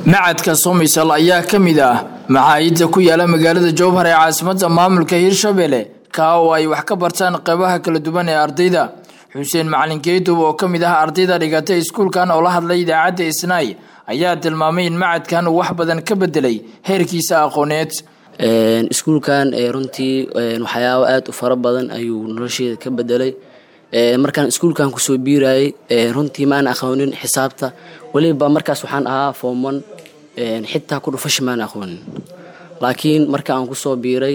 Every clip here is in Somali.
macadka somisal ayaa ka mid ah maxaayidda ku yaala magaalada jowhar ee caasimadda maamulka hirshabelle kaa oo ay wax ka bartaan qeybaha kala duwan ee ardayda xuseen macalin keydub oo ka mid ah ardayda dhigatay iskuulkan oo la hadlay idaacadda isnaay ayaa tilmaamay in macadkan uu wax badan ka bedelay heerkiisa aqooneed iskuulkan runtii waxyaabo aada u fara badan ayuu nolosheeda ka bedelay markaan iskuulkan kusoo biirayay runtii maana aqoonin xisaabta weliba markaas waxaan ahaa foomon xitaa ku dhufasha maana aqoonin laakiin marka aan kusoo biiray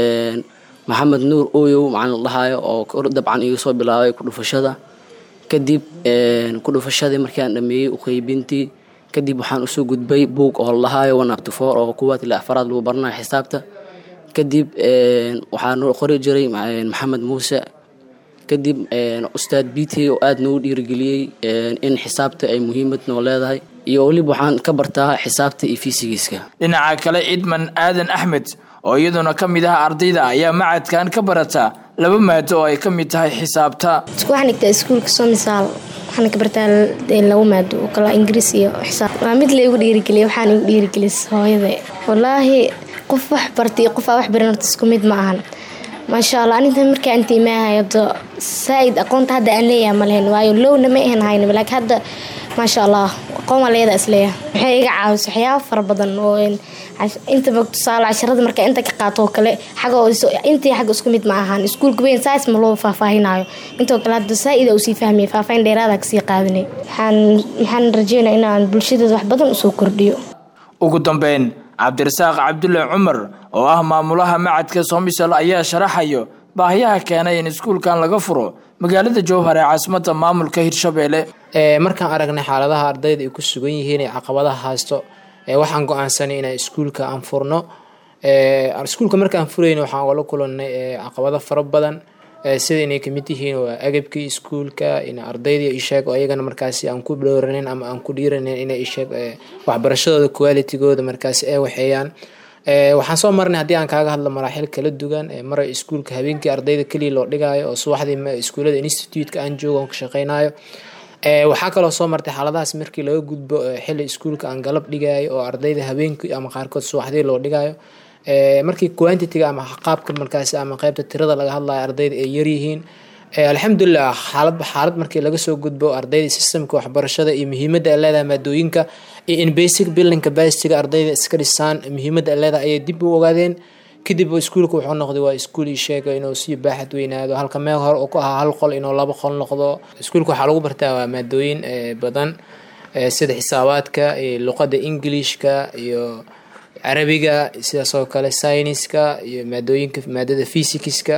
maxamed nuur oyow macalin ladhahaayo oo dabcan iga soo bilaabay kudhufashada kadib kudhufashadii markii aan dhameeyey uqeybintii kadib waxaan usoo gudbay buug oo ladhahaayo one up to four oo kuwaad ilaa afaraad lagu baranayo xisaabta kadib waxaa noo qori jiray maxamed muuse kadib ustaad bt oo aada noogu dhiirigeliyey in xisaabta ay muhiimad noo leedahay iyo weliba waxaan ka bartaa xisaabta iyo fisigiska dhinaca kale idman aadan axmed oo iyaduna ka mid ah ardayda ayaa macadkan ka barata laba maado oo ay ka mid tahay xisaabta waxaan dhigtaa iskuulka somisaal waxaana ka bartaa laba maado oo kala ingiriis iyo xisaab waa mid la igu dhiirigeliya waxaan igu dhiirigelis hooyada wallaahi qof wax bartay qof aa wax baran horta isku mid ma ahan maasha allah aninta markaa inta imaahayado saaid aqoonta hadda aan leeyahay ma lehen waayo lowna ma ahan haynaba laakiin hadda maasha allah aqoon waa leeyadaa isleeyahay waxay iga caawisa waxyaaba fara badan oo intaba tusaale casharada markaa inta ka qaato oo kale xaga intii xagga isku mid ma ahaan iskuulka weyn saas ma loo faahfaahinayo intoo kale hadda saa-ida usii fahmaya faahfaahin dheeraada kasii qaadanay waxaan waxaan rajeynaya inaan bulshadeeda wax badan usoo kordhiyo ugu dambeyn cabdirasaaq cabdulle cumar oo ah maamulaha macadka somisal ayaa sharaxayo baahiyaha keenay in iskuulkan laga furo magaalada jowhar ee caasimadda maamulka hirshabelle markaan aragnay xaaladaha ardayda ay ku sugan yihiin ee caqabadaha haysto waxaan go-aansanay inaan iskuulka aan furno iskuulka markaan furayna waxaan ola kulanay caqabado fara badan sida inay kamid yihiin waa agabkii iskuulka in ardayda isheeg oo iyagana markaasi aan ku dhowraneyn ama aan ku dhiiraneyn inay isheeg waxbarashadooda qualitigooda markaasi ay waxeeyaan waxaan soo marnay haddii aan kaaga hadlo maraaxil kala duwan mara iskuulka habeenkii ardayda keliya loo dhigaayo oo subaxdii iskuullada institute-ka aan joogo aan ka shaqeynayo waxaa kaloo soo martay xaaladahaas markii laga gudbo xili iskuulka aan galab dhigayo oo ardayda habeenkii ama qaarkood subaxdii loo dhigayo markii quantitiga ama qaabka markaasi ama qeybta tirada laga hadlayo ardayda ay yaryihiin alxamdulilah xaaladba xaalad markii laga soo gudbo ardayda systemka waxbarashada iyo muhiimadda ay leedahay maadooyinka iyo in basic building capacityga ardayda iska dhisaan muhiimadda ay leedahay ayay dib u ogaadeen kadib iskuulka wuxuu noqday waa iskuul ii sheega inuu sii baaxad weynaado halka meel hore uu ku ahaa hal qol inuu laba qol noqdo iskuulka waxaa lagu bartaa waa maadooyin badan sida xisaabaadka iyo luqadda ingilishka iyo carabiga sidaas oo kale syniska iyo maadooyinka maadada physicska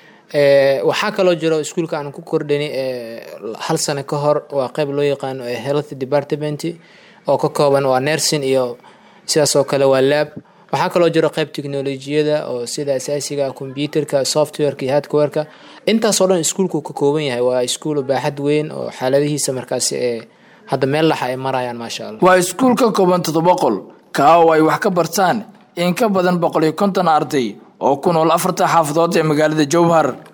waxaa kaloo jiro iskuulka aan ku kordhani hal sano ka hor waa qeyb loo yaqaano health department oo ka kooban waa nursing iyo sidaas oo kale waa lab waxaa kaloo jiro qeyb technolojiyada oo sida asaasiga computerka softwareka iyo hardwareka intaasoo dhan iskuulku ka kooban yahay waa iskuul baaxad weyn oo xaaladihiisa markaasi ee hadda meel laxa ay marayaan maasha allah waa iskuul ka kooban toddoba qol kaa oo ay wax ka bartaan in ka badan boqol iyo konton arday oo ku nool afarta xaafadood ee magaalada jowhar